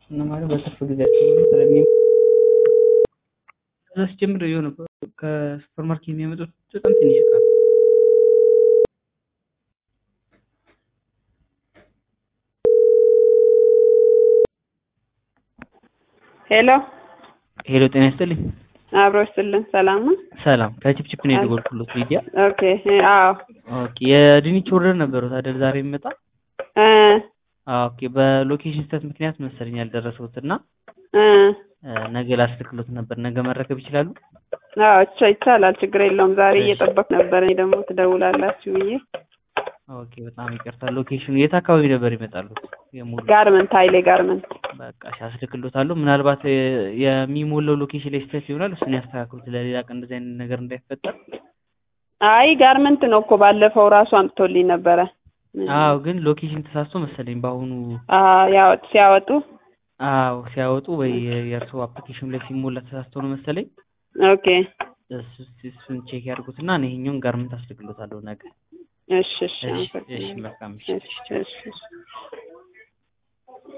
እና ማለት በትርፍ ጊዜያቸው ስለሚ ከዛ ሲጀምር የሆነ ከሱፐር ማርኬት የሚያመጡት በጣም ትንሽ እቃ ነው። ሄሎ ሄሎ ጤና ይስጥልኝ። አብሮ ይስጥልን። ሰላም ነው? ሰላም ከቺፕቺፕ ነው የደወልኩሎት ሊዲያ። ኦኬ አዎ ኦኬ የድንች ኦርደር ነበሩት አይደል ዛሬ የሚመጣ? እ ኦኬ በሎኬሽን ስህተት ምክንያት መሰለኝ ያልደረሰውት እና እ ነገ ላስልክሎት ነበር። ነገ መረከብ ይችላሉ? አዎ ይቻ ይቻላል፣ ችግር የለውም። ዛሬ እየጠበቅ ነበር እኔ ደግሞ ትደውላላችሁ ብዬ። ኦኬ በጣም ይቅርታ። ሎኬሽኑ የት አካባቢ ነበር ይመጣሉ? የሙሉ ጋርመንት ኃይሌ ጋርመንት። በቃ እሺ አስልክሎታለሁ። ምናልባት የሚሞላው ሎኬሽን ላይ ስህተት ይሆናል። እሱን ያስተካክሉት ለሌላ ቀን እንደዚህ አይነት ነገር እንዳይፈጠር። አይ ጋርመንት ነው እኮ ባለፈው ራሱ አምጥቶልኝ ነበረ። አዎ ግን ሎኬሽን ተሳስቶ መሰለኝ በአሁኑ አዎ ያወጥ ሲያወጡ አዎ ሲያወጡ ወይ የእርስዎ አፕሊኬሽን ላይ ሲሞላ ተሳስቶ ነው መሰለኝ። ኦኬ እሱ እሱን ቼክ ያድርጉትና እኔ ይሄኛውን ጋርመንት አስልክሎታለሁ ነገ። እሺ እሺ እሺ እሺ መልካም እሺ እሺ እሺ